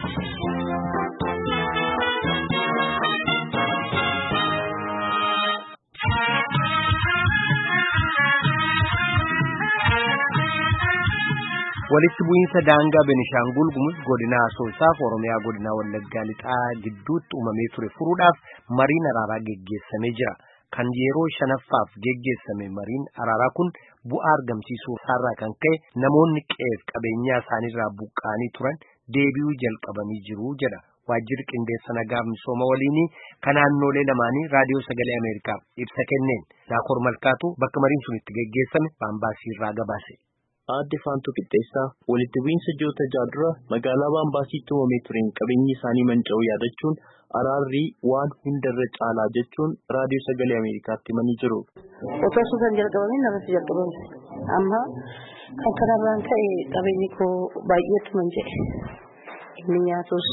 walitti bu'iinsa daangaa Benishaangul Gumuz godina Asoosaaf Oromiyaa godina Wallaggaa lixaa gidduutti uumamee ture furuudhaaf mariin araaraa geggeessamee jira. Kan yeroo shanaffaaf geggeessame mariin araaraa kun bu'aa argamsiisuu isaarraa kan ka'e namoonni qe'eef qabeenyaa isaaniirraa buqqa'anii turan deebi'uu jalqabanii jiru jedha. Waajjirri qindeessa nagaa misooma waliinii kan naannolee lamaanii raadiyoo sagalee Ameerikaaf ibsa kenneen Daakoor Malkaatu bakka mariin sun itti geggeessame Baambaasii irraa gabaase. Aadde Faantuu Qixxeessaa walitti bu'iinsa ji'oota ja'a dura magaalaa Baambaasiitti uumamee tureen qabeenyi isaanii manca'uu yaadachuun araarri waan hundarra caalaa jechuun raadiyoo sagalee Ameerikaatti himanii jiru. Otoo osoo kan jalqabamin narratti jalqabame. Amma kan kanarraan ka'e qabeenyi koo baay'eetu manca'e. Inni nyaatus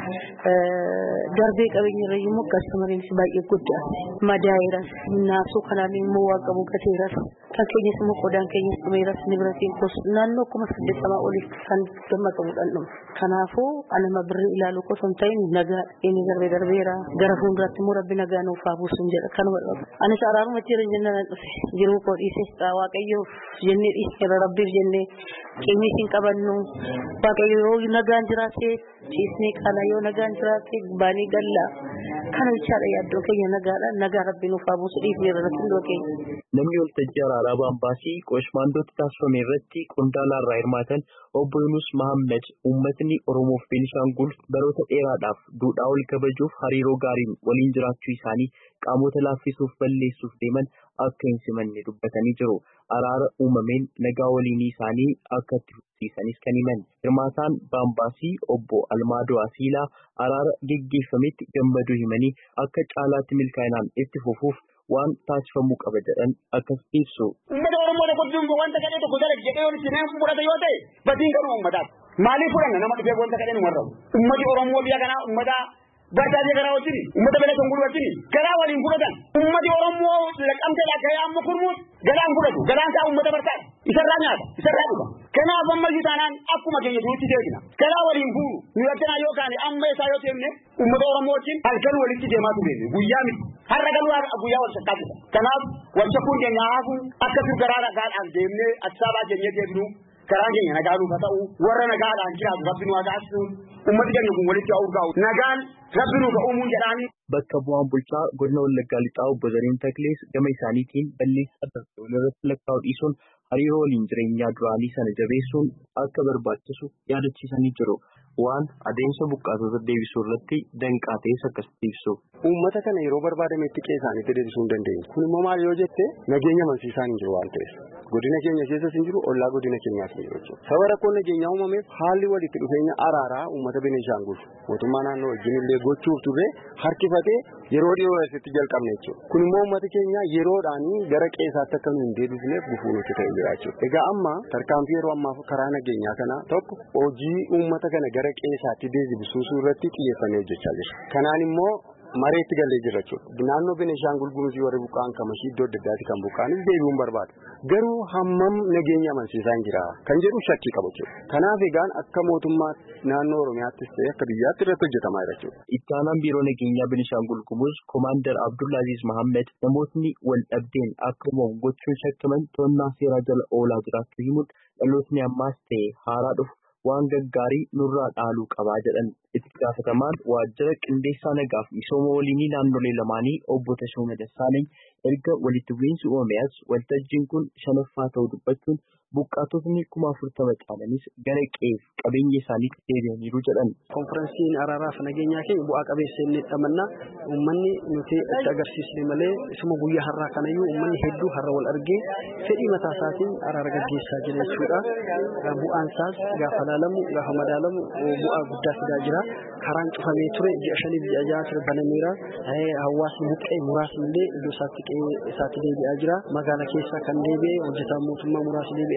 darbee qabeenya irra immoo kastamariinis baay'ee guddaa madaa'iras naasuu kanaan immoo waan qabu gateeras kan keenyas immoo qodaan keenyas dhumeeras nibiratiin kos naannoo kuma saddeettamaa oliif kan damma qabuudhaan dhume. Kanaafuu anama birrii ilaaluu osoo hin ta'in nagaa inni darbee darbeera gara fuulduraatti immoo rabbi nagaa nuuf haa buusu jira kanuma dhabu. Anis araaruma jira jennaan dhufe jiruu koo dhiise waaqayyoof jennee dhiisneera rabbiif jennee qeenyis hin qabannu waaqayyo yoo nagaan jiraatee ciisnee kana yoo nagaan jiraate baanii galla kana jechaadha yaaddoo keenya nagaadha nagaa rabbi nuuf haa buusu dhiifneera rakkoo keenya. Namni waltajjii araaraa Baambaasii qoshmaandootti taasifame irratti qondaala irraa hirmaatan obbo Yunus Mahammed uummatni Oromoof Beenishaangul baroota dheeraadhaaf duudhaa wal kabajuuf hariiroo gaariin waliin jiraachuu isaanii qaamota laaffisuuf balleessuuf deeman akka hin simanne dubbatanii jiru. Araara uumameen nagaa waliinii isaanii akka itti fufsiisanis kan himan. Hirmaataan Baambaasii obbo Almaadoo Asiilaa araara geggeeffametti gammaduu himanii akka caalaatti milkaa'inaan itti fufuuf waan taasifamuu qaba jedhan akkas ibsu. Uummata Oromoo tokko duuba wanta kadhee tokko dalage jedhee yoo itti nama fudhate yoo ta'e batiin garuu uummataaf. Maaliif fudhanna nama dhufee wanta kadhee nu warra Uummati Oromoo biyya kanaa uummata bardaasee garaa wajjin uummata bela tongul wajjin garaa waliin fudhatan. Uummati Oromoo laqamtee lakka'ee amma kurmuut galaan fudhatu galaan isaa uummata bartaadha. Isarraa nyaata isarraa dhuga. Kanaaf ammayyuu taanaan akkuma keenya duutti deebina. Garaa waliin fuunu nu yakkanaa yoo kaane amma isaa yoo teemne uummata Oromoo wajjin halkan walitti deemaa ture guyyaa miti. Har'a galuu guyyaa wal shakkaatudha. Kanaaf wal shakkuun keenya haafu akka garaa nagaadhaan deemnee Addisabaa jennee deebinu karaan keenya nagaanuuf haa ta'u warra nagaadhaan jiraatu rabbi nu haa taasisu ummati keenya kun walitti haa urgaa'u nagaan rabbi nuuf haa uumuu jedhaanii. Bakka bu'aan bulchaa godina Wallaggaa Lixaa obbo Zariin Taklees gama isaaniitiin balleessaa darbe walirratti lakkaa'u dhiisuun hariiroo waliin jireenyaa duraanii sana jabeessuun akka barbaachisu yaadachiisanii jiru. Waan adeemsa buqqaatota deebisuu irratti danqaa ta'es akkasitti ibsu. Uummata kana yeroo barbaadametti qe'ee isaaniitti deebisuu hin dandeenye. Kun immoo maal yoo jette nageenya amansiisaa hin jiru waan ta'eef. Godina keenya keessas hin jiru, ollaa godina keenyaas hin jiru jechuudha. Sababa rakkoon nageenyaa uumameef haalli walitti dhufeenya araaraa uummata Beneeshaangul mootummaa naannoo wajjin illee gochuuf turre harkifatee yeroo dhiyoo asitti jalqabne jechuudha. Kun immoo uummata keenya yeroodhaan gara qe'eesaatti akka nu hin deebisneef gufuu nutti ta'e jira jechuudha. Egaa amma tarkaanfii yeroo ammaa karaa nageenyaa kana tokko hojii uummata kana gara qe'eesaatti deebisuu irratti xiyyeeffannee hojjechaa jira. Kanaan immoo mareetti galee jira jechuudha. Naannoo Beneeshaangul Gumuzii warri buqqa'an kamashii iddoo adda addaatti kan buqqa'anis deebi'uun barbaadu. Garuu hammam nageenya amansiisaa hin jira kan jedhu shakkii qabu jechuudha. Kanaaf egaan akka mootummaa naannoo Oromiyaattis ta'e akka biyyaatti irratti hojjetamaa jira jechuudha. Itti aanaan biiroo nageenyaa Beneeshaangul Gumuz Komaander Abdullaaziz Mahammed namootni wal dhabdeen akka uumamu gochuun shakkaman to'annaa seeraa jala oolaa jiraachuu himuun dhalootni ammaas ta'e haaraa dhufu waan gaggaarii nurraa dhaaluu qabaa jedhan itti gaafatamaan waajjira qindeessaa nagaaf misooma waliinii naannolee lamaanii obbo Tashooma Dassaalany erga walitti bu'iinsi uumamees waltajjiin kun shanaffaa ta'uu dubbachuun buqqaatotni kuma afurtama caalanis gara qe'eef qabeenya isaaniitti deebi'aniiru jedhan. Konferensiin araaraaf nageenyaa keenya bu'aa qabeessa inni dhamannaa uummanni nuti itti agarsiisne malee isuma guyyaa har'aa kanayyuu uummanni hedduu har'a wal argee fedhii mataa isaatiin araara gaggeessaa jira jechuudha. Bu'aan isaas gaafa laalamu gaafa madaalamu bu'aa guddaa fidaa jira. Karaan cufamee ture ji'a shaniif ji'a ja'a ture banameera. Hawaasni buqqee muraasni illee iddoo isaatti qe'ee isaatti deebi'aa jira. Magaalaa keessa kan deebi'e hojjetaan mootummaa muraasni deebi'ee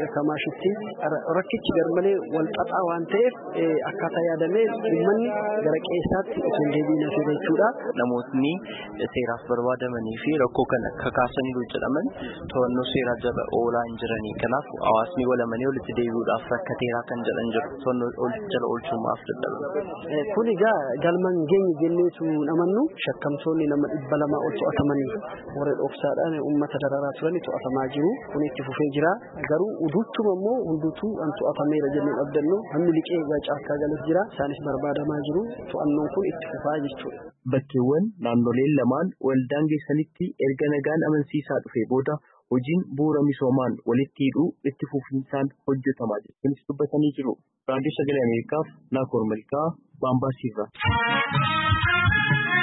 hanga kamaashitti rakkichi garmalee wal xaxaa waan ta'eef akkaataa yaadamee uummanni gara qeessaatti osoo hin deebiin hafe jechuudha. Namootni seeraaf barbaadamanii fi rakkoo kana kakaasanii jedhaman to'annoo seeraa jala oolaa hin jiranii. Kanaaf hawaasni walamanii walitti deebi'uudhaaf rakkateeraa kan jedhan jiru. To'annoo jala oolchuudhaaf dadhaban. Kun egaa galman geenye jenneetu namannu shakkamtoonni nama dhibba lama ol to'atamanii warra dhoksaadhaan uummata dararaa turan to'atamaa jiru. Kun itti fufee jira. Garuu uduuttuma immoo hunduutu an to'atameera jennee abdannu hammi liqee egaa caakkaa galas jira. Isaanis barbaadamaa jiru. To'annoon kun itti fufaa jechuudha. Bakkeewwan naannoleen lamaan waldaan geessanitti erga nagaan amansiisaa dhufee booda hojiin bu'uura misoomaan walitti hidhuu itti fufinsaan hojjetamaa jira. Kunis dubbatanii jiru. Raadiyoo Sagalee Ameerikaaf Naakoor Malkaa Baambaasiirraa.